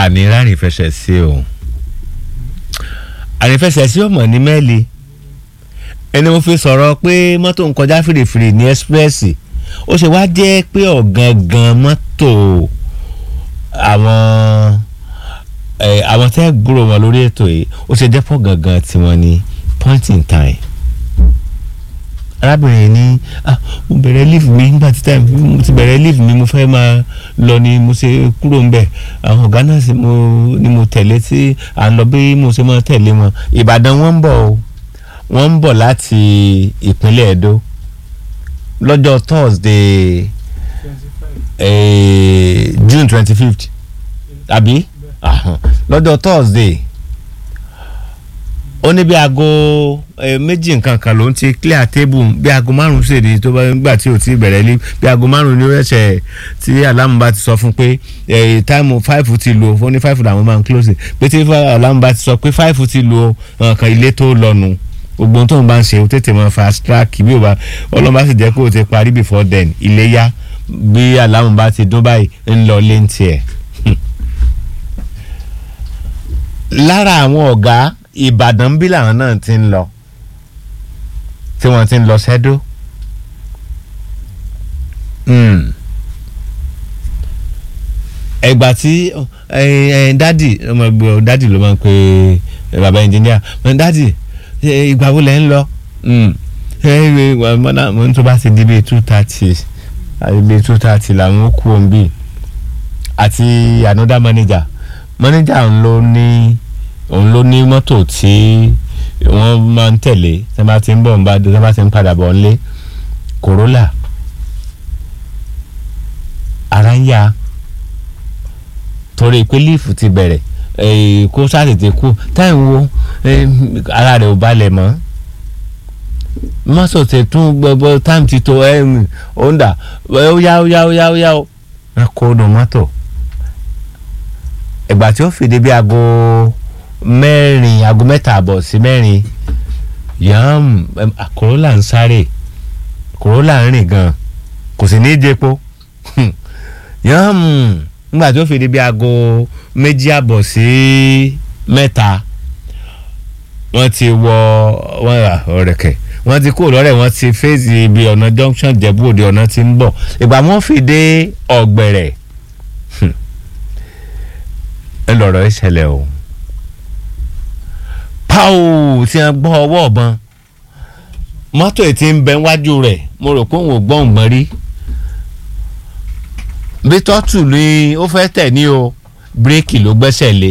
àní rárìn fẹsẹ̀ sí o àrìn fẹsẹ̀ sí ọmọ ní mẹ́ẹ̀lì ẹni mo fi sọ̀rọ̀ pé mọ́tò ń kọjá fìrìfìrì ní ẹ́sprẹ́sì ó ṣe wá jẹ́ pé ọ̀gangan mọ́tò àwọn ẹ̀ àwọn tẹ́ gbúrò wọn lórí ètò yìí ó ṣe jẹ́ pọ̀ gangan tiwọn ní point in time arábìnrin ní ah mo bẹ̀rẹ̀ leave mi nígbà tí time mo ti bẹ̀rẹ̀ leave mi mo fẹ́ máa lọ ni mo ṣe kúrò ń bẹ̀ àwọn ọ̀gá náà sì mo ni mo tẹ̀lé tí à ń lọ bí mo ṣe máa tẹ̀lé wọn ìbàdàn wọn ń bọ̀ o wọ́n ń bọ̀ láti ìpínlẹ̀ Ẹdó lọ́jọ́ Thursday eh, June twenty fifth àbí Ahàn. lọ́jọ́ Thursday ó ní bí aago eh, méjì nǹkan kan ló ń ti clear table bí aago márùn ṣèdí tó bá gbà tí ò tí bẹ̀rẹ̀ lé bí aago márùn ni ó ṣẹ̀ tí alámù bá ti sọ fún pé eh, táìmù five ti lò ó ní five làwọn máa ń close pé tí alámù bá ti sọ pé five ti lò ó nǹkan ilé tó lọ́nu gbogbo ohun tó ń bá ń ṣe ó tètè máa fast track bí ó bá ọlọ́mọba sì jẹ́ kó o ti parí before then ilé yá bí alámù bá ti dún báyìí ń lọ lé ń tiẹ̀. lára àwọn ọ̀gá ìbàdàn bí làwọn náà ti ń lọ tí wọ́n ti ń lọ sẹ́dó. ẹgbà tí dádì ọmọ ẹgbẹ́ dádì ló máa ń pe bàbá ẹnjìníà dádì ìgbà wo lẹ́ ń lọ mo ń tó bá ti di bíi two thirty bíi two thirty làwọn ó kú òun bíi àti another manager manager ń lọ ní òun ló ní mọ́tò tí wọ́n máa ń tẹ̀lé tí wọ́n bá ti ń bọ̀ ń bá tí wọ́n bá ti ń padà bọ̀ ńlé Corolla ara ń yá torí pé líìfù ti bẹ̀rẹ̀ kó sátètè kú táyì wo ara rẹ̀ ò balẹ̀ mọ́ mọ́tò tẹ̀ tún gbogbo táìmù ti tó ọ̀ndà ó yá ó yá ó yá ó yá ó kó nu mọ́tò ìgbà tí ó fìdí bí aago mẹ́rin aago mẹ́ta àbọ̀ sí mẹ́rin yàm Corolla ń sáré Corolla ń rìn gan kò sì ní í jẹpo yàm nígbà tí ó fìdí bí aago méjì àbọ̀ sí mẹ́ta wọ́n ti wọ wọ́n rà ọ̀rẹ́kẹ̀ wọ́n ti kúrò lọ́rẹ̀ wọ́n ti fèsì ibi ọ̀nà junction jẹ̀bú òde ọ̀nà ti ń bọ̀ ìgbà wọ́n fi dé ọ̀gbẹ̀rẹ̀ ńlọrọ̀ ìṣẹ̀lẹ̀ o pàù tí wọ́n gbọ́ ọwọ́ ọ̀bọ̀n mọ́tò ètí ń bẹ wájú rẹ̀ mo rò pé òun ò gbọ́ òǹgbọ́n rí bí tọ́tù ni ó fẹ́ tẹ̀ ní o bírèkì ló gbẹ́sẹ̀ lé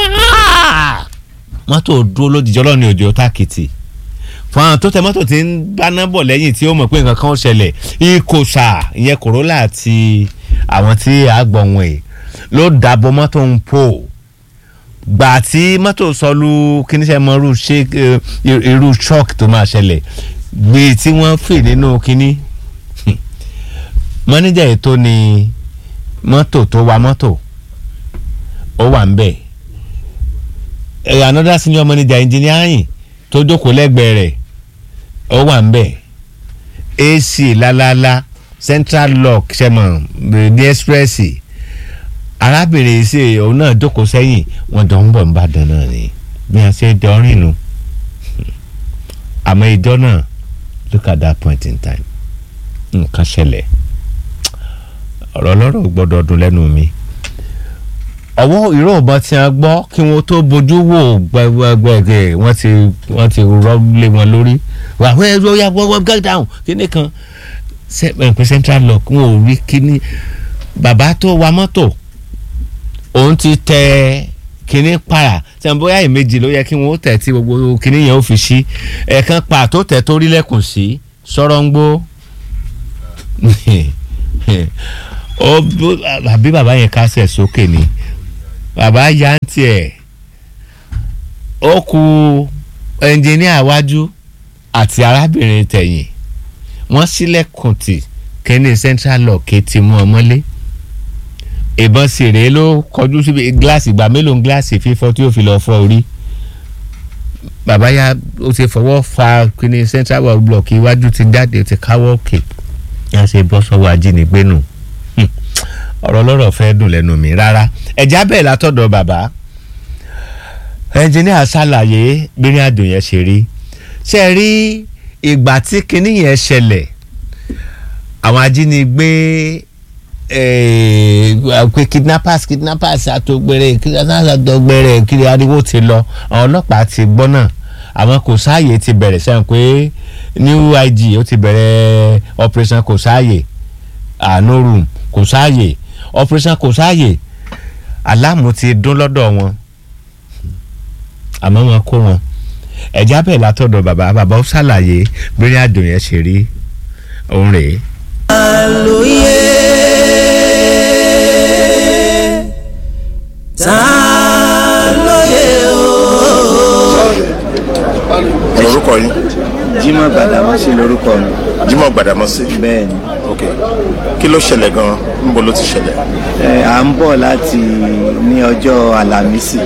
mọ́tò dúró lójijì ọlọ́ni òjò tákìtì fún àwọn tó tẹ mọ́tò tí ń gbaná bọ̀ lẹ́yìn tí ó mọ̀ pé nǹkan kan ó ṣẹlẹ̀ ìkòsà ìyẹn Corolla àti àwọn tí àgbọ̀n ẹ̀ ló dàbọ̀ mọ́tò ń pò gbà tí mọ́tò sọlú kíníṣẹ́ mọ́rú ṣe irú shock tó máa ṣẹlẹ̀ gbé tí wọ́n fì nínú kíní mọ́níjà ètò ni mọ́tò tó wa mọ́tò ó wà ń bẹ̀ another senior manager engineering tó jókòó lẹ́gbẹ̀ẹ́ rẹ̀ ó wà ń bẹ̀ AC lálálá central lock ṣẹmọ̀ ní express arábìnrin ṣe òun náà jókòó sẹ́yìn wọn jọ ń bọ̀ ń bàdàn náà ni bí wọ́n ṣe dọ́rìn nu àmọ́ ìjọ náà look at that point in time nǹkan ṣẹlẹ̀ ọ̀rọ̀ ọlọ́rọ̀ gbọ́dọ̀ dùn lẹ́nu mi ọwọ́ ìró ọ̀bọ̀n tí a gbọ́ kí wọ́n tó bójú wò gbẹgbẹgbẹ wọ́n ti wọ́n ti rọ́lé wọn lórí wà wọ́n ẹ̀rọ ya wọ́n wọ́n get down kíní kan pé central lock wọn ò rí kíní bàbá tó wa mọ́tò òun ti tẹ kíní para tí wọn bóyá ìmejì ló yẹ kí wọn ó tẹ̀ tí gbogbo kíní yẹn ó fi sí ẹ̀ẹ̀kan pa tó tẹ̀ tó rí lẹ́kùn sí sọ̀rọ̀ ń gbó àbí bàbá yẹn kásẹ̀ sókè ni bàbá ya ń tiẹ̀ ó ku ẹnjìníà wájú àti arábìnrin tẹ̀yìn wọ́n sílẹ̀kùn tì kẹ́ni central lock ti mú ọmọlé ìbọn sì rèé ló kọjú síbi gíláàsì ìgbà mélòó ń gíláàsì fífọ́ tí ó fi lọ́ọ́ fọ́ orí bàbá ya ó ti fọwọ́ fa kíni central block iwájú ti jáde ti káwọ́ òkè yà ṣe bọ́ sọ́wọ́ ajínigbé nù ọ̀rọ̀ lọ́rọ̀ fẹ́ dùn lẹ́nu mi rárá ẹ̀já bẹ́ẹ̀ látọ̀dọ̀ bàbá ẹnjìníà ṣàlàyé bírin àdó yẹn ṣe rí ṣe rí ìgbà tí kinní yẹn ṣẹlẹ̀ àwọn ajínigbé pé kidnappers kidnappers àtògbèrè kidnappers àtògbèrè kiri ariwo ti lọ àwọn ọlọ́pàá ti gbọ́ náà àwọn kò sáàyè ti bẹ̀rẹ̀ sẹ́yìn pé new IG ó ti bẹ̀rẹ̀ operation kò sáàyè àánú room kò sáàyè operation kò sáàyè aláàmù ti dún lọ́dọ̀ wọn àmọ́ wọn kó wọn ẹ̀já bẹ́ẹ̀ látọ̀dọ̀ bàbá bàbá ó ṣàlàyé bí ní àdùn yẹn ṣe rí òun rèé. àlòyé ta lóye o. lórúkọ yín Jímọ̀ Gbàdámọ́sí lórúkọ mi Jímọ̀ Gbàdámọ́sí bẹ́ẹ̀ ni ok kí ló ṣẹlẹ̀ gan-an níbo ló ti ṣẹlẹ̀ ẹ à ń bọ̀ láti ní ọjọ́ Àlàmísì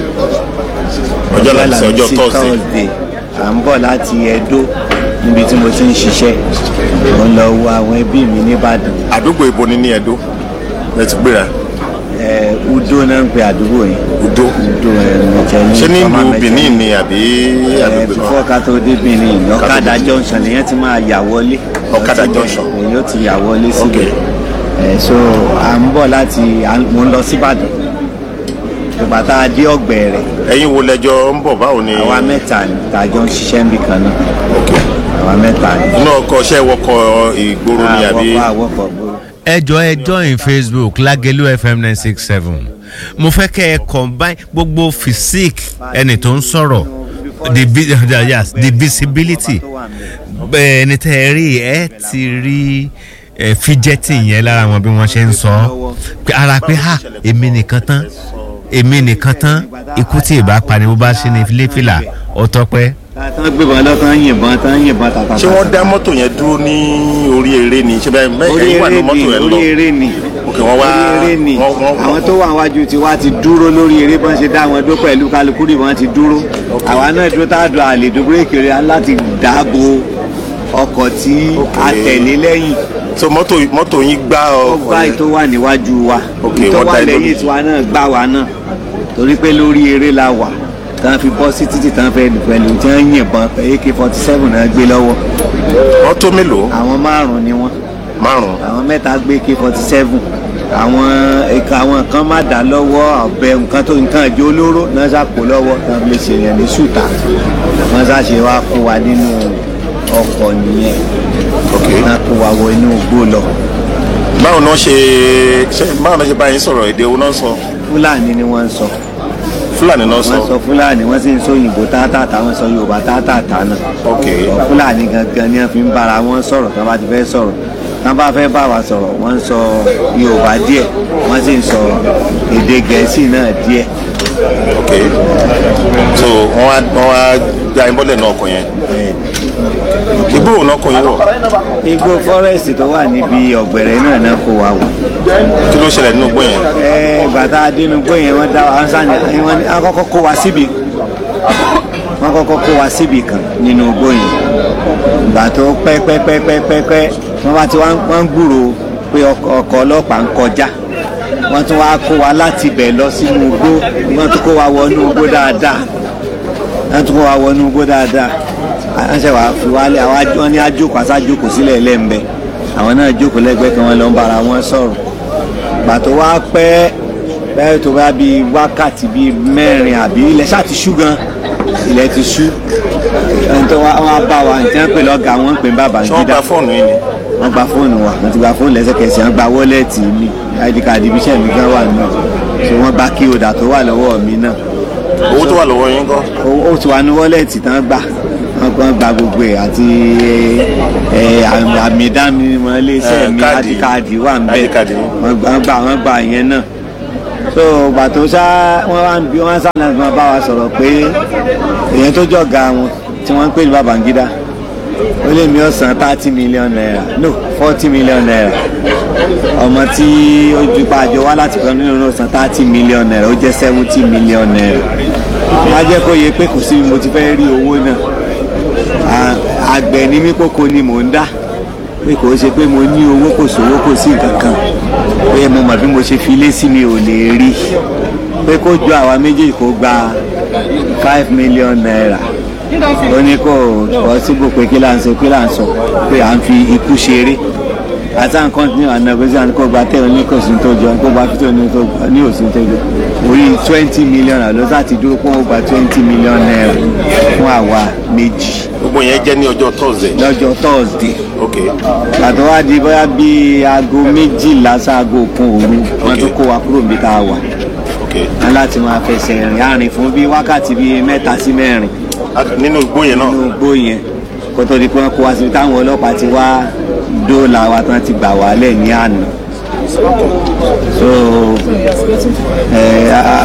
ọjọ́ Àlàmísì ọjọ́ Thursday Thursday à ń bọ̀ láti Ẹdó níbi tí mo ti ń ṣiṣẹ́ mo lọ wo àwọn ẹbí mi nìbàdàn àdúgbò ibo ni ní Ẹdó ẹ ti gbéra ẹ Udo náà ń pe àdúgbò yẹn Udo Udo ẹ mẹ̀tẹ́ ní ṣé ní Fọ́mà ìlú Mẹ̀tẹ́. Benin ni àbí ẹ àgbègbè kan fífọ́ ká tó dé Benin ọ̀kadà junction lèyàn ti máa yà wọlé Ọ̀kadà junction. èyí ó ti yà wọlé ok síbẹ̀ ẹ so à ń bọ̀ láti à ń- mo ń lọ síbàdàn ìgbà tá a dé ọ̀gbẹ̀rẹ̀ ẹ̀yin wo lẹ́jọ́ ń bọ̀ báwo ni àwa mẹ́ta ni tá a jọ ń ṣiṣẹ́ níbi kan náà ok àwa mẹ́ta ni. inú ọkọ̀ ṣẹ́ wọkọ̀ ìgboro ni àbí àwọ̀kọ̀ àwọ̀kọ̀ gbòòrò. ẹjọ ẹ join facebook lagelu fm nine six seven mo fẹ́ kẹ́ ẹ combine gbogbo physique ẹni tó ń sọ̀rọ̀ the vi- yes, the visibility bẹ́ẹ̀ ẹni tẹ́ ẹ rí ẹ ti rí ẹ fíjẹ́tì yẹn lára wọn bí wọ́n ṣe ń sọ pé ara pé ha èmi nìkan tán èmi nìkan tán ikú tí ì bá pani bó bá ṣe ní fílẹ̀fìlà ó tọ́pẹ́. tán gbébọn lọ tán yìnbọn tán yìnbọn tàtàtà. ṣé wọ́n dá mọ́tò yẹn dúró ní orí eré ni ṣé bẹ́ẹ̀ orí ẹ̀yin wà ní eré mọ́tò ni yẹn lọ orí eré ni ok wọ́n wá orí eré ni wọ́n- wọ́n- àwọn tó wà wájú tiwa ti dúró lórí eré bọ́n ṣe dá wọn dó pẹ̀lú kálukú ni wọ́n ti dúró àwa náà dúró tá a dùn àlè dùn bírèkì rẹ̀ láti dáàbò ọkọ̀ tí a tẹ̀lé lẹ́yìn so mọ́tò mọ́tò yín gbá ó ọkọ̀ gbá yẹn ètò wà níwájú wa Ok, ètò wọ́n wà dá ẹ lẹ́yìn lórí. tiwa náà gbá wa náà torí pé lórí eré la wà tán fi bọ́ sí títì tán fẹ́ pẹ̀lú tí wọ́n yìnbọn ak forty seven náà gbé lọ́wọ́ mọ́tò mélòó àwọn márùn-ún ni wọ́n márùn-ún àwọn mẹ́ta gbé ak forty seven àwọn ẹ̀ka àwọn kan má dá lọ́wọ́ ọ̀bẹ nǹkan tó nǹkan ìjó olóró náà ṣàpò lọ́wọ́ tán fi lè ṣèyàn ní ṣùtà wọ́n ṣàṣe wá kó wa nínú ọkọ̀ nìyẹn ok náà kó wa wọ inú igbó lọ báwo náà ṣe ṣe báwo náà ṣe bá yín sọ̀rọ̀ èdè wo náà sọ fúlàní ni wọ́n ń sọ. fúlàní náà sọ wọ́n sọ fúlàní wọ́n sì ń sọ òyìnbó tátàtà wọ́n sọ yorùbá tátàtà náà. ok Ọ̀ fúlàní gangan ni wọ́n fi ń bára wọn sọ̀rọ̀ tí wọ́n bá ti fẹ́ sọ̀rọ̀ tí wọ́n bá fẹ́ bá wa sọ̀rọ̀ wọ́n ń sọ yorùbá díẹ̀ wọ́n sì ń sọ èdè gẹ̀ẹ́sì náà díẹ̀. ok so wọ́n wá wọ́n wá gba yín bọ́lẹ̀ náà ọkọ̀ yẹn igbó òun náà kọ yín wọ̀ igbó fọ́rẹ́sì tó wà níbi ọ̀gbẹ̀rẹ̀ náà náà kó wa wọ̀. kí ló ṣẹlẹ̀ nínú igbó yẹn ẹ gbàtà adínúgbó yẹn wọ́n dá wa sani wọ́n ní akọ́kọ́ kó wa síbi wọ́n kọ́kọ́ kó wa síbi kan nínú igbó yẹn ìgbà tó pẹ́pẹ́pẹ́pẹ́pẹ́ wọ́n bá ti wá wọ́n ń gbúrò pé ọkọ̀ ọkọ̀ ọlọ́pàá ń kọjá wọ́n tún wá kó wa láti bẹ̀ lọ sínú igbó wọ́n tún kó wa wọnú igbó dáadáa wọ́n tún kó wa wọnú igbó dáadáa wọ́n ṣe wàá fi wálé àwọn aj- wọ́n ní ajókòó aṣájókòó sílẹ̀ lẹ́ńbẹ́ àwọn náà jókòó lẹ́gbẹ̀ẹ́ kan wọ́n lọ ń bára wọn sọ̀rọ̀ gbà tó wá pẹ́ bẹ́ẹ̀ tó bá bíi wákàtí bíi mẹ́rin àbí ilẹ̀ ṣáà ti ṣú gan ilẹ̀ ti ṣú ẹni tó wá wá bá wa nǹkan pè lọ́gàá wọn ń pè ní bàbá ṣé wọ́n gídá gba fóònù yín ni wọ́n gba fóònù wa wọ́n ti gba fóònù lẹ́sẹ̀kẹsẹ̀ wọ́n gba wọ́lẹ̀tì mi id card ibi iṣẹ́ mi gan wà nù so wọ́n gba kí odà tó wà lọ́wọ́ mi náà owó tó wà lọ́wọ́ yín kọ́ ó- ó ti wà ní wọ́lẹ̀tì tán gbà wọ́n gbọ́n gba gbogbo ẹ̀ àti ẹ, àmì àmì ìdánimọ̀ iléeṣẹ́ Eh, mi káàdì. id card wà ń bẹ̀ ID card yín. wọ́n gbà wọ́n gbà wọ́n gbà yẹn náà so gbà tó ṣá wọ́n wá ń bí wọ́n sáà náà bá wa sọ̀rọ̀ pé èèyàn tó jọ̀ga wọn tí wọ́n ń pè ní Babangida ó lé mi ó san thirty million naira no forty million naira ọmọ tí ó ju pa àjọ wá láti kan nínú náà san thirty million naira ó jẹ́ seventy million naira wọ́n á jẹ́ kó yẹ pé kò sí bí mo ti fẹ́ rí owó náà À- àgbẹ̀ ní mí kókó ni mò ń dá pé kò ṣe pé mo ní owó kò sówó kò sí nǹkan kan pé mo mọ̀ bí mo ṣe fi lé sí mi ò lè rí pé kó jọ àwa méjèèjì kó gba five million naira ó ní kò possible pé kí là ń sọ kí là ń sọ pé à ń fi ikú ṣeré àti à ń continue and negotiate kó gba tẹ́ ní kò sí tó jọ kó gba fító ní tó ní òsì tó jọ orí twenty million àlọ́ sáti dúró pé ó gba twenty million naira fún àwa méjì gbogbo yẹn jẹ́ ní ọjọ́ thursday lọ́jọ́ thursday ok àtọ́ wá di bóyá bíi aago méjìlá sáago kan òru wọ́n tún kó wa kúrò níbi tá a wà ok á láti máa fẹsẹ̀ rìn àrìn fún bíi wákàtí bíi mẹ́ta sí mẹ́rin Ah, nínú igbó yẹn náà nínú igbó yẹn kó tó di pé wọ́n kó wa síbi táwọn ọlọ́pàá ti wá dóòlà wa tán ti gbà wálẹ̀ ní àná so ẹ